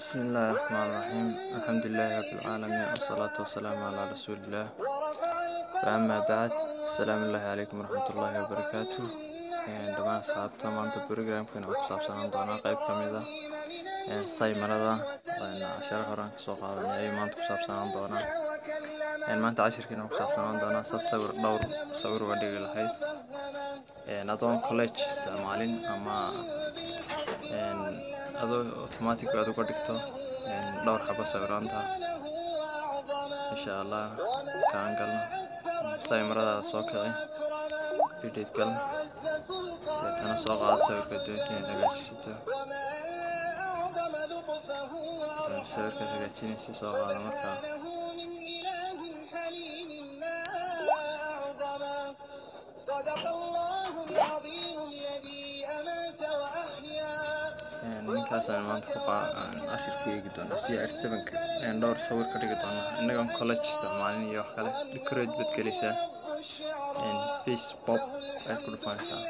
بسم الله الرحمن الرحيم الحمد لله رب العالمين والصلاة والسلام على رسول الله فأما بعد السلام الله عليكم ورحمة الله وبركاته dhammaan asxaabta maanta brogramkan waxaa ku saabsanaan doonaa qayb ka mid ah saymarada casharo horaan kasoo qaadanay ayuu maanta ku saabsanaan doonaa maanta cashirkiina ku saabsanaan doonaa sa sawir dhowr sawir uga dhigi lahayd adoon college isticmaalin ama adoo automatic aad uga dhigto dhowr xabo sawiraanta insha allah kaan galno saymaradaada soo kici edit gal deetana soo qaada sawirka doonta inaad hagaajisato sawirkaad hagaajinaysa soo qaada markaa ninkaasaan maanta ku cashirku eegi doonaa c r sevenka ayaan dhowr sawir ka dhigi doonaa innagoon college isticmaalin iyo wax kale decorate baad gelaysaa face pop ayaad ku dhufanaysaa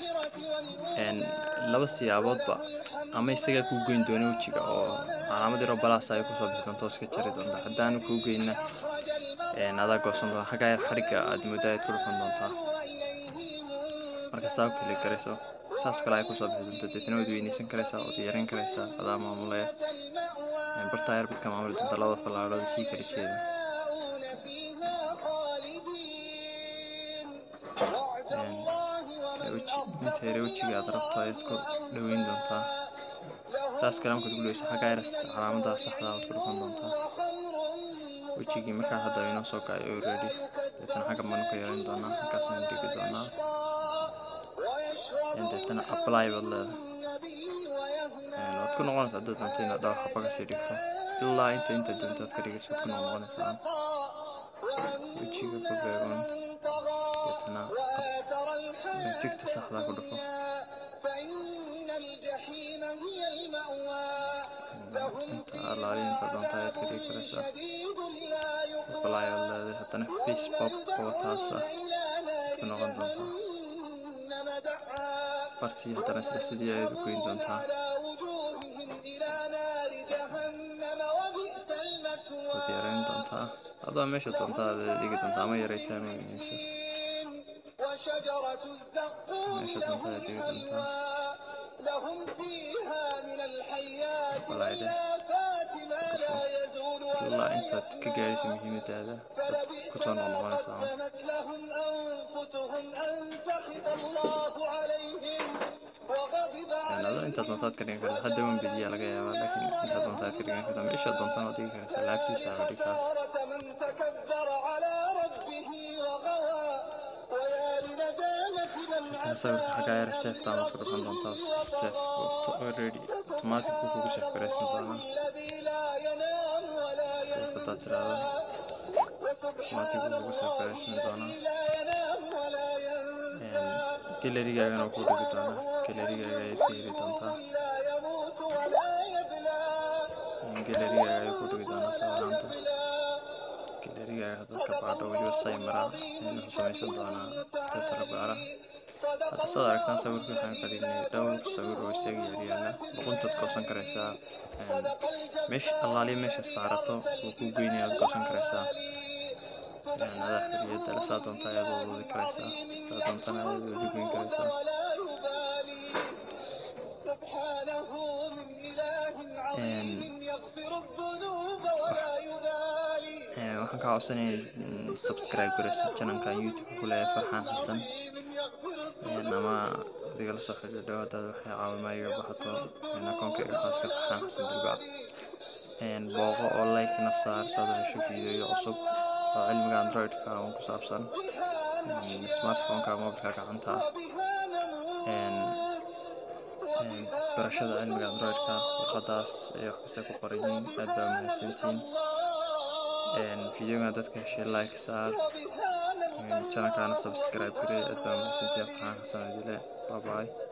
laba siyaaboodba ama isagaa kuu geyn doona wejiga oo calaamad yaroo balaas ay kusoo bixi doonto iska jari doonta haddaanu kuu geynna adaa goosan doona xaggaa yar xadhigga aad moodaa ayaad ku dhufan doontaa marka saa u keli garayso saas kale ay kusoo bixi doonto deetana waad weynaysan karaysaa waad yareyn karaysaa adaa maamulaya bartaa yar badka maamuli doonta labada fallaadhood sii kala jeeda inta yare wejiga aad rabto ayaad ku dhaweyn doontaa saas kale markaad ku dhaweyso xaggaa yar calaamadaha saxda waad ku dhufan doontaa wejigii markaa hadda inoo soo kacay already deetana xagga baanu ka yareyn doonaa halkaasaan dhigi doonaa deetana apply baad leedahay waad ku noqonaysaa haddaad doonto inaad dhowr xaba kasii dhigto ilaa inta inta doonto aad ka dhigayso waad ku noqonaysaa wejiga ku beegoon deetana tigta saxdaa ku dhufo inta alaali inta doonta ayaad ka dhigi karaysaa apply baad leedahay haddana face pop oo taasa waad ku noqon doontaa bartii haddana sida sidii ayaad u goyn doontaa waad yareyn doontaa adoo meesha doontaa aad dhigi doontaa ama yaraysa ama weynayso meesha doontaa aad dhigi doontaa balaydhe dhufo ilaa intaad ka gaadhaysa muhiimadaada ku soo noqnoqonaysaa adoo intaad doontaad ka dhigan karta hadda wan bediyaa laga yaabaa laakiin intaad doontaad ka dhigan karta meesha doontaan oo dhigi karaysa laagtiisa aga dhigtaas tan sawirka xaggaa yara seeftaan waad ku dhufan doontaa seef already automatic buu kugu seef garaysmi doonaa seef haddaad tiraahdo automatic buu kugu seef garaysmi doonaa galerigaagan oo ku dhigi doonaa galerigaaga ayaad ka heli doontaa galerigaaga ayuu ku dhigi doonaa sawiraanta galerigaaga haddaad ka baadho weliba saymara wuxuu samaysan doonaa tetrabaara hadda saad aragtaan sawirkii waxaan ka dhignay dhowr sawir oo isaga yaryaala luquntaad goosan karaysaa meesha allaaliya meesha saarato wuu ku geynaya aad goosan karaysaa adaa xoriyadda le saa doonta ayaad wadwadi karaysaa saa doontana ayaad wadi goyn karaysaa waxaan kaa codsanaya subscribe garayso janankan youtube ku leeyahay farxaan xasan ama adiga la soo xidhiidho haddaad waxay caawimaa iga baxato akoonkayga khaaska farxaan xasan dilbac booqo oo like-na saar saad hesho fiideyo cusub oo cilmiga android-ka un ku saabsan smartphone-ka mobilka gacanta barashada cilmiga android-ka warqadaas ay wax kasta ku qoran yihiin aad baa mahadsantihiin fideogan dadka heshay like saar channelkaana subscribe garee aad baa mahadsantihiin farxaan xasan adile bye bye